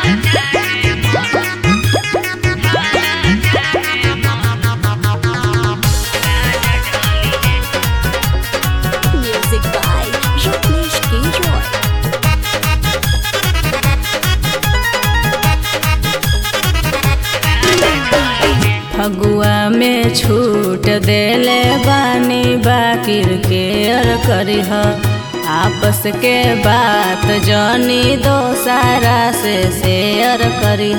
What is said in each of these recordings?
Music by Rajneesh K. Roy. Phagua में छूट देले बानी बाकिर के अर करीह आपस के बात जनी दोसारा से शेयर करीह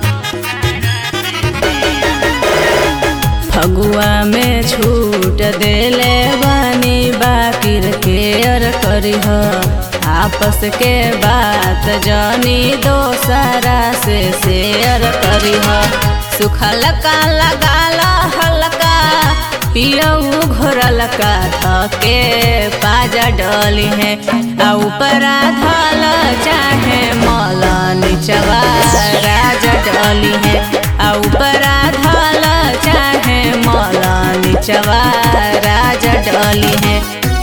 फगुआ में छूट देले बानी बाकिर के अर करीह आपस के बात जनी दोसारा से शेयर करीह सुखल का लगाला हल्का पियऊ घोरल का थके पाजा डली है आ ऊपरा धल चाहे मौला निचवा राजा डली है आ ऊपरा धल चाहे मौला निचवा राजा डली है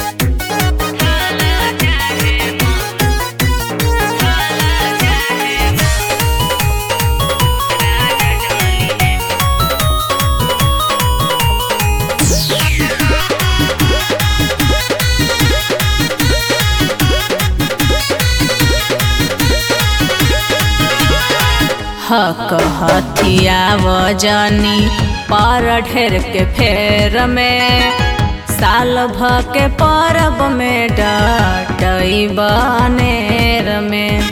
हक हथिया वजनी पर ढेर के फेर में साल भ के परब में डटई बनेर में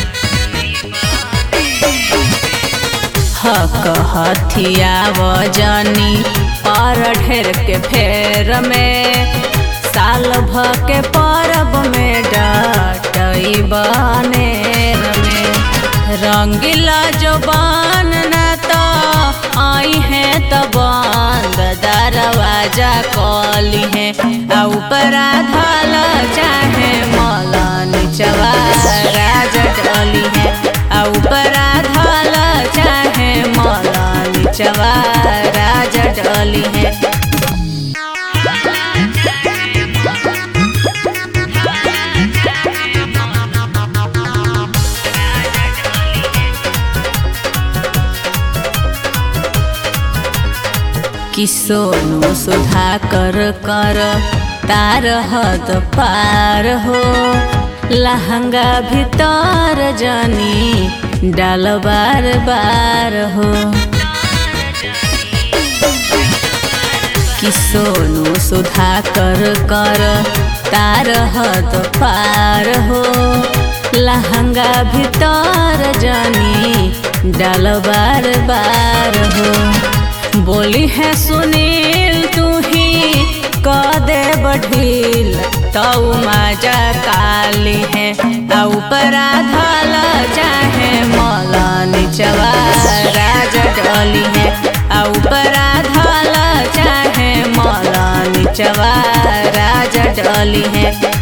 हक हथिया वजनी पर ढेर के फेर में साल भ के परब में डटई बनेर में रंगीला जबान न तो आई है तो बंद दरवाजा कली है आ ऊपरा धल चाहे मौला निचवा राजा डली है आ ऊपरा धल चाहे मौला निचवा राजा डली है कि सोनू सुधा कर कर तार हद पार हो लहंगा भीतर जनी डाल बार बार हो कि सोनू सुधा कर कर तार हद पार हो लहंगा भीतर जनी डाल बार बार हो बोली है सुनील तू ही क दे बढ़ील तऊ माजा काली है आ ऊपरा धल चाहे मौला निचवा राजा डली है आ ऊपरा धल चाहे मौला निचवा राजा डली है